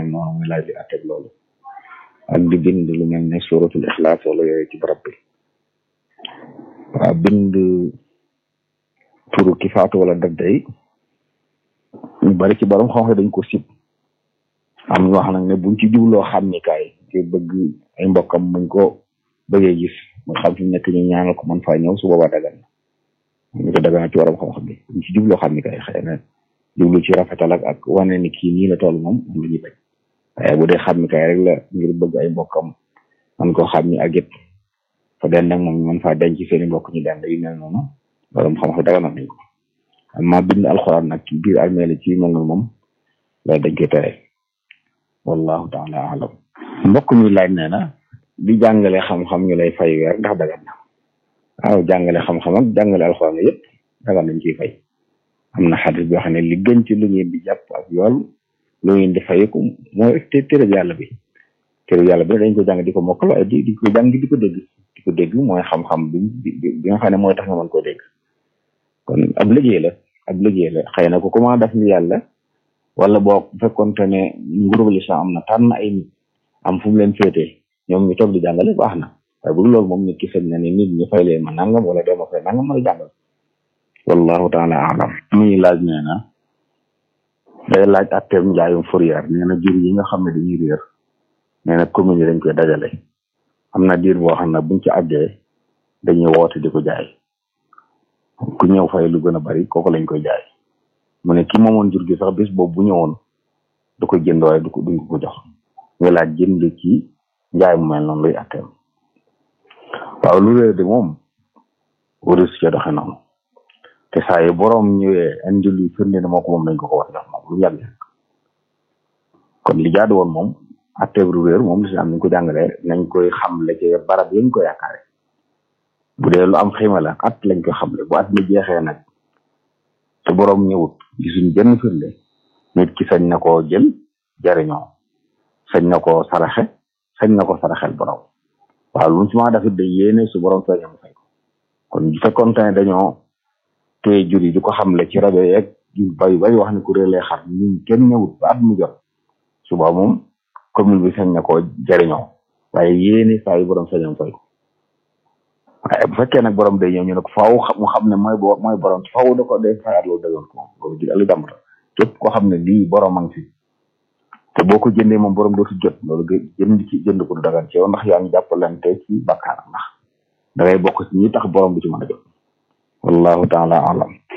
mel noonu muy laaj di atteg loolu ak di bind lu mel ne suratul ixlaas wala yooyu ci barab bi waaw bind turu ki faatu wala dëgg yi ñu bari ci borom xam dañ ko sib am ñu wax nag ne buñ ci jubloo xam ni kaay te bëgg ay mbokkam buñ ko bëggee gis mu xam fi mu nekk ñu ñaanal ko mën faa ñëw su boobaa dagan na ñu ko dagan na ci borom xam-xam bi buñ ci jubloo xam ni kaay xëy na jublu ci rafetal ak ak wane ni kii nii la toll moom moom la ñuy bañ waaye bu dee xam ni kaay rek la ngir bëgg ay mbokkam man koo xam ni ak it fa den nag moom ñu mën faa denc seeni mbokk ñu dend yu mel noonu borom xam-xam daganal nañ ko amma bind alxuraan nag ci biir armeel ci mel noonu moom loolu dañ koy tere wallahu taala alam mbokk mi laaj nee na di jàngale xam-xam ñu lay fay weer ndax dagan na waaw jàngale xam-xam ak jàngale alxuraan yëpp dagan nañ ciy fay am na xadis boo xam ne li gën ci lu ngeen di jàpp ak yool lu ngeen di fayeku mooy te téréb yàlla bi téréb yàlla bi dañ ko jàng di ko mokkal waaye di di ko jàng di ko dégg di ko dégg mooy xam-xam bi bi nga xam ne mooy tax nga mën koo dégg kon ab liggéey la ab liggéey la xëy na ko comment def ni yàlla wala boo fekkonte ne nguurub lislaam am na tànn ay nit am fu mu leen féetee ñoom ñu toog di jàngale baax na waaye bu loolu moom nit ki sañ na ni nit ñi fay leen ma nangam wala doo ma fay nangam may jàngal wallahu taala alam muy laaj nee na day laaj atteem njaayum fourrière nee na jur yi nga xam ne dañuy réer nee na commune yi dañ koy dajale am na diir boo xam ne buñ ci àggee dañuy woote di ko jaay ku ñëw fay lu gën a bari kooku lañ koy jaay mu ne ki moomoon jur gi sax bis boobu bu ñëwoon du ko jënd waaye du ko duñ ko jox nga laaj jënd ci njaay mu mel noonu luy atteem waaw lu réer di moom waris ca doxe noonu te saa yi boroom ñëwee indi lu firnde ne moo ko moom dañ ko ko war a jox moom lu yàgg kon li jaadu woon moom atteeb lu réer moom li si am nañ ko jàngalee nañ koy xamle ci barab yañ ko yaakaare bu dee lu am xima la at lañ ko xamle bu at mi jeexee nag te boroom ñëwut gisuñ benn firnde nit ki sañ na koo jël jariñoo sañ na koo saraxe sañ na ko saraxel boroom waaw lu mu ci ma dafit day yéene su boroom feeñe mu fay ko kon bu fekkoon ne dañoo téye jur yi di ko xamle ci rajo yeeg yu bari bari wax ne ku réelee xar ñun kenn ñëwut ba at mu jot suba moom commune bi sañ na koo jariñoo waaye yéene saa yu boroom feeñe mu fay ko waaye bu fekkee nag borom day ñëw ñu ne ko faaw mu xam ne mooy bo mooy borom faaw da ko day fayaat loolu dayoon ko loolu di lu jàmbata képp koo xam ne lii borom a ngi fi te boo ko jëndee moom borom dootu jot loolu nga jënd ci jënd ko du dagan ci yow ndax yaa ngi jàppalante ci bakkaar ndax da ngay bokk ci ñi tax borom bi ci mën a jot wallahu taala alam